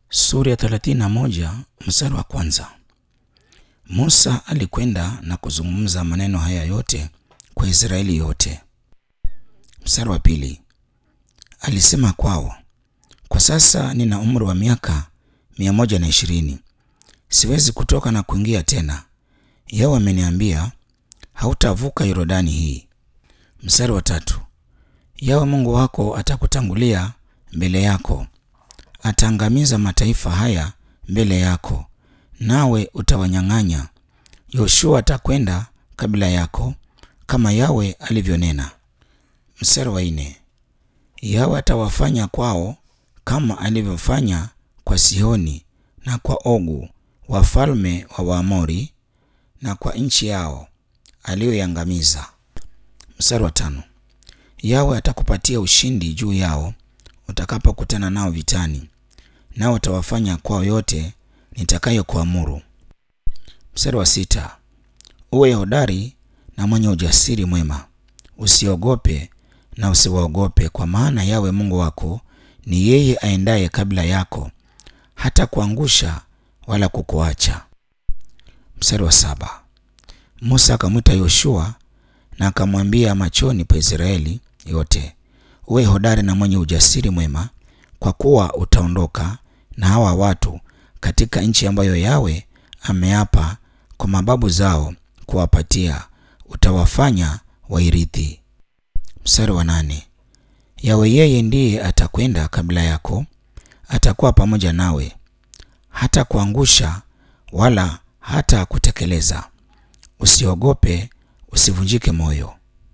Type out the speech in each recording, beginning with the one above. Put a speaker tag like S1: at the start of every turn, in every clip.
S1: Sura ya 31 mstari wa kwanza. Musa alikwenda na kuzungumza maneno haya yote kwa Israeli yote. Mstari wa pili. Alisema kwao, kwa sasa nina umri wa miaka mia moja na ishirini, siwezi kutoka na kuingia tena. Yeye ameniambia hautavuka Yordani hii. Mstari wa tatu. Yawe Mungu wako atakutangulia mbele yako, ataangamiza mataifa haya mbele yako, nawe utawanyang'anya. Yoshua atakwenda kabla yako kama Yawe alivyonena. Mstari wa nne. Yawe atawafanya kwao kama alivyofanya kwa Sihoni na kwa Ogu wafalme wa Waamori na kwa nchi yao aliyoiangamiza. Mstari wa tano. Yawe atakupatia ushindi juu yao utakapokutana nao vitani, nao utawafanya kwao yote nitakayokuamuru. Mstari wa sita. Uwe hodari na mwenye ujasiri mwema, usiogope na usiwaogope, kwa maana Yawe Mungu wako ni yeye aendaye kabla yako, hata kuangusha wala kukuacha. Mstari wa saba. Musa akamwita Yoshua na akamwambia machoni pa Israeli yote, uwe hodari na mwenye ujasiri mwema, kwa kuwa utaondoka na hawa watu katika nchi ambayo Yawe ameapa kwa mababu zao kuwapatia, utawafanya wairithi. Mstari wa nane. Yawe yeye ndiye atakwenda kabla yako, atakuwa pamoja nawe, hata kuangusha wala hata kutekeleza. Usiogope, usivunjike moyo.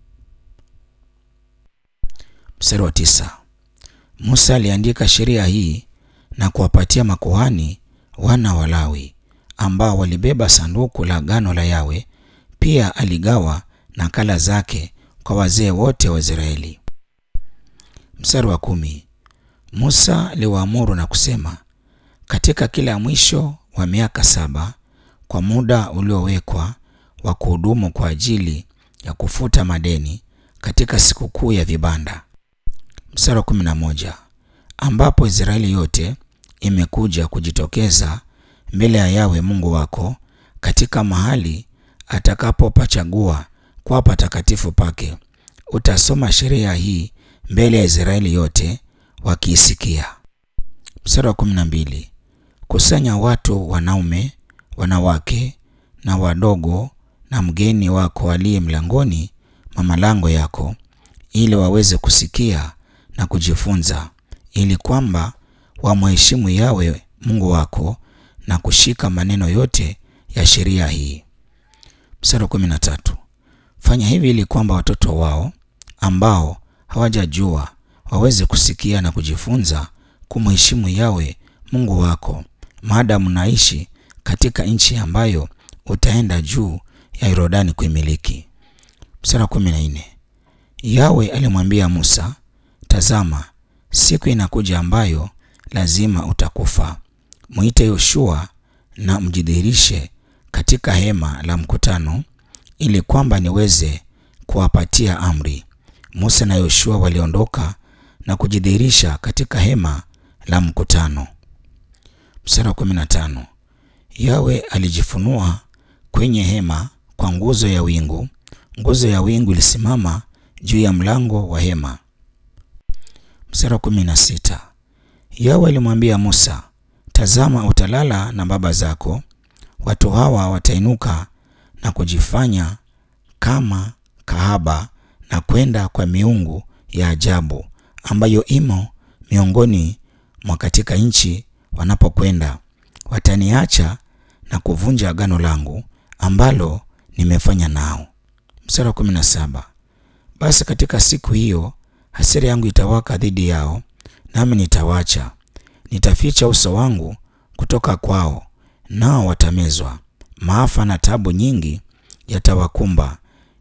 S1: Mstari wa tisa. Musa aliandika sheria hii na kuwapatia makuhani wana wa Lawi ambao walibeba sanduku la agano la Yawe. Pia aligawa nakala zake kwa wazee wote wa Israeli. Mstari wa kumi. Musa aliwaamuru na kusema, katika kila mwisho wa miaka saba kwa muda uliowekwa wa kuhudumu kwa ajili ya kufuta madeni katika sikukuu ya vibanda. Mstari wa kumi na moja ambapo Israeli yote imekuja kujitokeza mbele ya Yawe Mungu wako katika mahali atakapopachagua kwa patakatifu pake, utasoma sheria hii mbele ya Israeli yote wakiisikia. Mstari wa kumi na mbili kusanya watu wanaume, wanawake na wadogo na mgeni wako aliye mlangoni mwa malango yako, ili waweze kusikia na kujifunza, ili kwamba wamheshimu Yawe Mungu wako na kushika maneno yote ya sheria hii. Mstari wa kumi na tatu fanya hivi ili kwamba watoto wao ambao hawajajua waweze kusikia na kujifunza kumheshimu Yawe Mungu wako, maadamu naishi katika nchi ambayo utaenda juu ya Yordani kuimiliki. Mstari wa kumi na nne Yawe alimwambia Musa, tazama, siku inakuja ambayo lazima utakufa. Mwite Yoshua na mjidhihirishe katika hema la mkutano, ili kwamba niweze kuwapatia amri. Musa na Yoshua waliondoka na kujidhihirisha katika hema la mkutano. Mstari wa 15 Yawe alijifunua kwenye hema kwa nguzo ya wingu. Nguzo ya wingu ilisimama juu ya mlango wa hema. Mstari wa 16 Yawe alimwambia Musa, tazama, utalala na baba zako, watu hawa watainuka na kujifanya kama kahaba na kwenda kwa miungu ya ajabu ambayo imo miongoni mwa katika nchi wanapokwenda, wataniacha na kuvunja agano langu ambalo nimefanya nao. Mstari wa 17 basi katika siku hiyo hasira yangu itawaka dhidi yao, nami nitawacha, nitaficha uso wangu kutoka kwao, nao watamezwa. Maafa na tabu nyingi yatawakumba,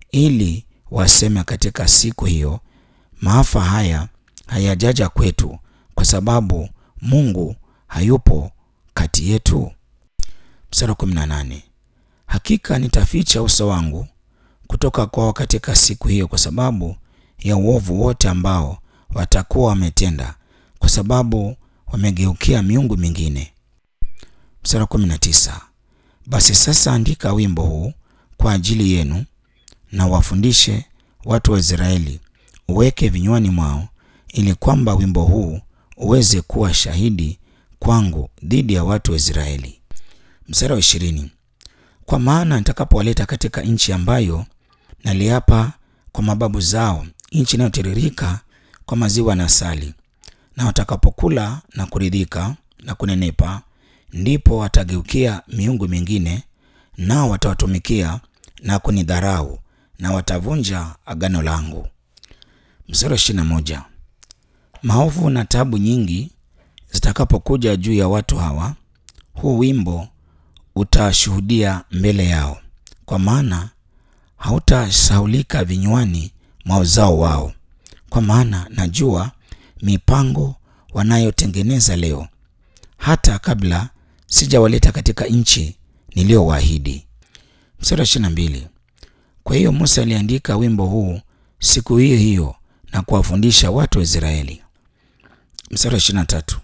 S1: ili waseme katika siku hiyo, maafa haya hayajaja kwetu, kwa sababu Mungu hayupo kati yetu. Mstari wa 18 hakika nitaficha uso wangu kutoka kwao katika siku hiyo, kwa sababu ya uovu wote ambao watakuwa wametenda, kwa sababu wamegeukia miungu mingine. Mstari wa kumi na tisa. Basi sasa andika wimbo huu kwa ajili yenu na wafundishe watu wa Israeli, uweke vinywani mwao, ili kwamba wimbo huu uweze kuwa shahidi kwangu dhidi ya watu wa Israeli. Mstari wa ishirini. Kwa maana nitakapowaleta katika nchi ambayo naliapa kwa mababu zao, nchi inayotiririka kwa maziwa na asali, na watakapokula na kuridhika na kunenepa, ndipo watageukia miungu mingine, nao watawatumikia na kunidharau, na watavunja agano langu. Mstari wa ishirini na moja. Maovu na tabu nyingi zitakapokuja juu ya watu hawa, huu wimbo utashuhudia mbele yao, kwa maana hautasahaulika vinywani mwa uzao wao, kwa maana najua mipango wanayotengeneza leo, hata kabla sijawaleta katika nchi niliyowaahidi. Mstari wa ishirini na mbili. Kwa hiyo Musa aliandika wimbo huu siku hiyo hiyo na kuwafundisha watu wa Israeli. Mstari wa ishirini na tatu.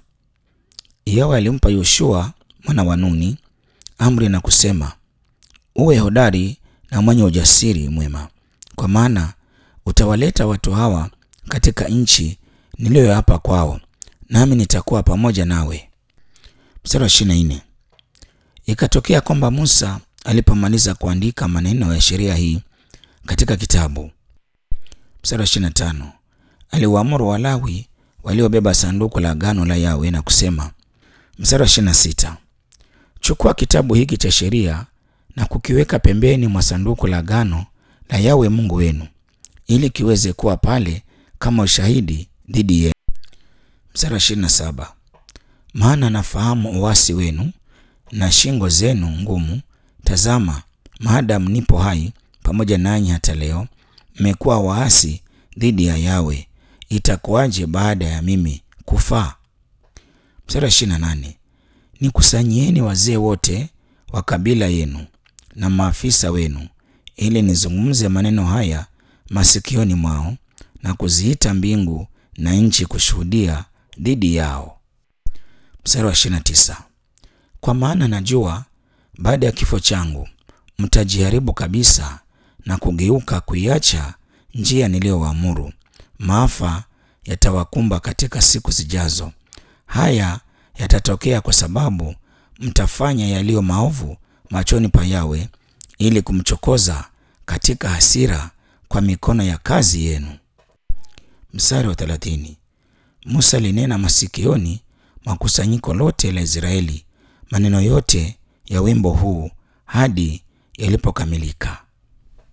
S1: Yawe alimpa Yoshua mwana wa Nuni amri na kusema, uwe hodari na mwenye ujasiri mwema, kwa maana utawaleta watu hawa katika nchi niliyoapa kwao, nami nitakuwa pamoja nawe. Mstari wa ishirini na nne. Ikatokea kwamba Musa alipomaliza kuandika maneno ya sheria hii katika kitabu. Mstari wa ishirini na tano. Aliwaamuru Walawi waliobeba sanduku la agano la Yawe na kusema. Mstari wa ishirini na sita. Chukua kitabu hiki cha sheria na kukiweka pembeni mwa sanduku la agano la Yawe Mungu wenu, ili kiweze kuwa pale kama ushahidi dhidi yenu. Mstari wa ishirini na saba. Maana nafahamu uasi wenu na shingo zenu ngumu. Tazama, maadamu nipo hai pamoja nanyi hata leo, mmekuwa waasi dhidi ya Yawe. Itakuwaje baada ya mimi kufaa? Mstari wa ishirini na nane. Nikusanyieni wazee wote wa kabila yenu na maafisa wenu, ili nizungumze maneno haya masikioni mwao, na kuziita mbingu na nchi kushuhudia dhidi yao. Mstari wa ishirini na tisa. Kwa maana najua baada ya kifo changu mtajiharibu kabisa na kugeuka kuiacha njia niliyowaamuru. Maafa yatawakumba katika siku zijazo. Haya yatatokea kwa sababu mtafanya yaliyo maovu machoni pa Yawe, ili kumchokoza katika hasira kwa mikono ya kazi yenu. Mstari wa thelathini. Musa alinena masikioni mwa kusanyiko lote la Israeli maneno yote ya wimbo huu hadi yalipokamilika.